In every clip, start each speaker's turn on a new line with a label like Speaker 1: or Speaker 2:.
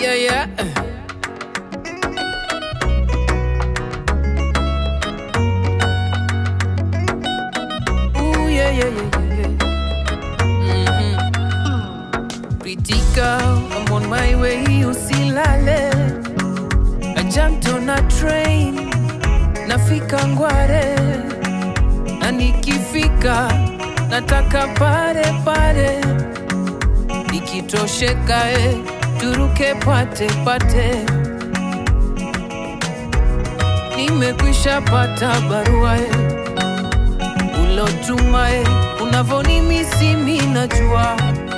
Speaker 1: yeah, yeah. Ooh, yeah, yeah, yeah, yeah, yeah. Mhm. Pretty girl, I'm on my way, usilale. I jumped on a train, nafika Ngware, na nikifika nataka pare pare, ikitosheka eh, turuke pate pate. Nimekwisha pata barua eh, ulotuma eh, unavonimisi mi najua,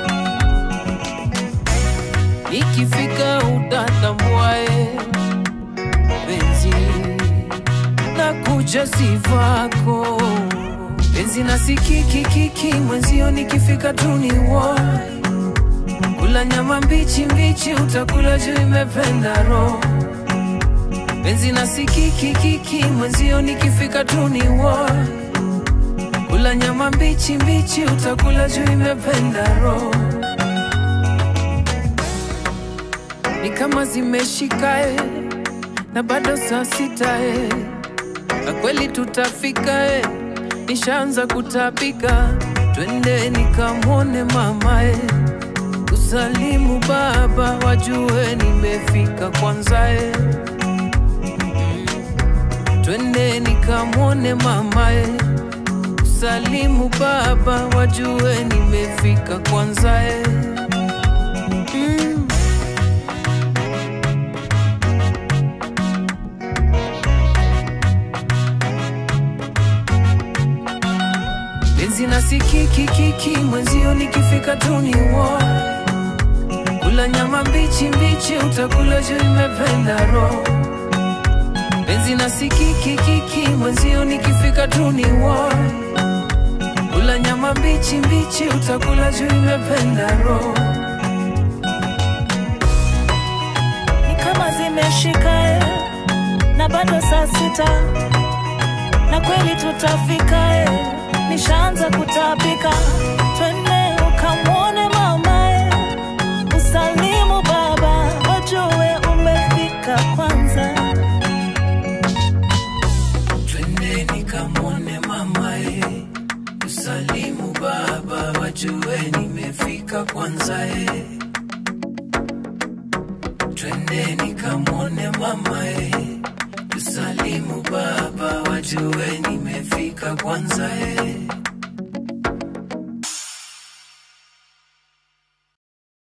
Speaker 1: nikifika utatambua eh, penzi na kuja sivako penzi na sikikikiki mwenzio nikifika tu ni wo kula nyama mbichi mbichi utakula juu imependa roho penzi na sikikikiki mwenzio nikifika tu ni wo kula nyama mbichi mbichi utakula juu imependa roho ni kama zimeshika eh, na bado saa sita eh. na kweli tutafika eh. nishaanza kutapika twende nikamwone mama eh. usalimu baba wajue nimefika kwanza eh. Mm. twende nikamwone mama eh. usalimu baba wajue nimefika kwanza eh. mm. penzi na sikikikiki mwenzio nikifika tu ni wo kula nyama mbichi mbichi utakula juu imependa roho penzi na sikikikiki mwenzio nikifika tu ni wo kula nyama mbichi mbichi utakula juu imependa roho
Speaker 2: ni kama zimeshika eh, na bado saa sita na kweli tutafika eh, nishaanza kutapika twende ukamwone mama eh, usalimu baba wajue umefika kwanza
Speaker 1: twende nikamwone mama e usalimu baba wajue nimefika kwanza e twende nikamwone mama e usalimu baba wajue nimefika kwanza e